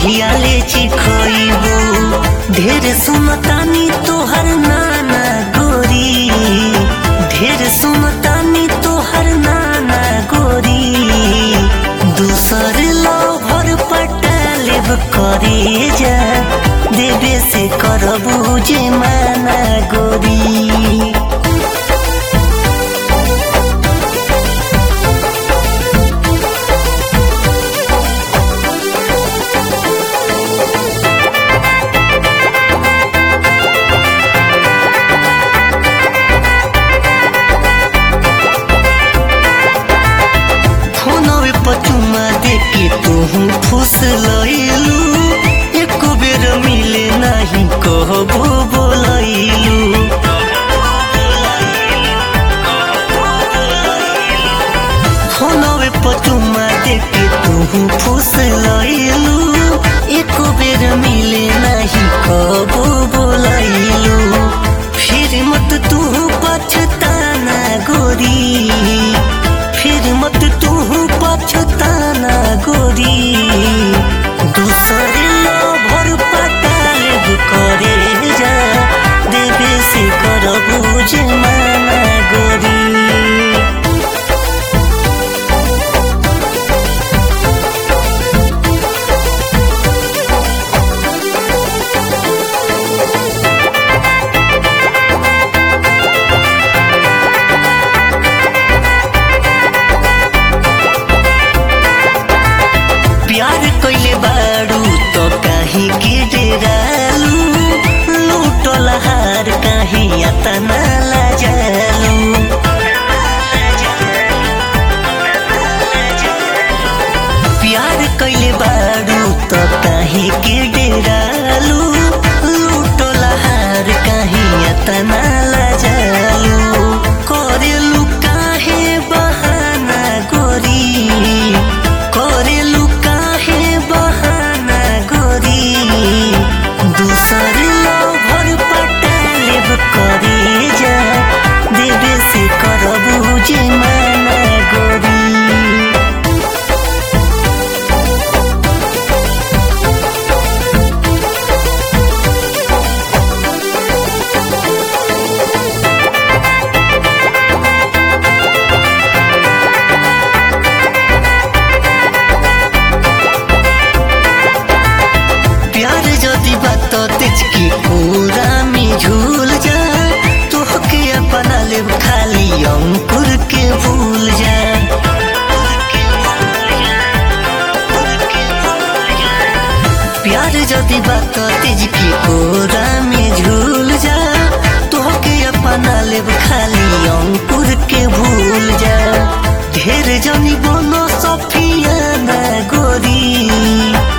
कहिया ले चिखइबू ढेर सुनतानी तोहर नाना गोरी ढेर सुनतानी तोहर नाना गोरी दूसर लभर पटालेब करे जा देवे से करबू जे माना गोरी फोनवे पचुमा देके तुहू फुस लइलू एको बेर मिले नाही कहबो बोलैलू फोनवे पचुमा देके तुहू फुस लइलू एको बेर मिले नाही कहबो बोलैलू फिर मत तू पछताना गोरी फिर मत तू पछताना गोरी दूसर भर पटालेब करे जा देवे से करबू जे माना गोरी प्यार कइले बारू तो काहे के डेरालू लूटल हार काहे यातना लाजालू प्यार कइले बारू तो काहे के डेरालू लूटल हार काहे यातना लाजालू करेलू काहे बहाना गोरी करेलू काहे बहाना गोरी दूसर लभर पटालेब करे जा देवे से करबू जे माना गोरी प्यार जदि बात तेज की पूरा में झूल जा तोहके अपना लेब खाली अंकुर के भूल जा प्यार जदि बात तेज की पूरा में झूल जा तोहके अपना लेब खाली अंकुर के भूल जा ढेर जनी बोलो सफिया ना गोरी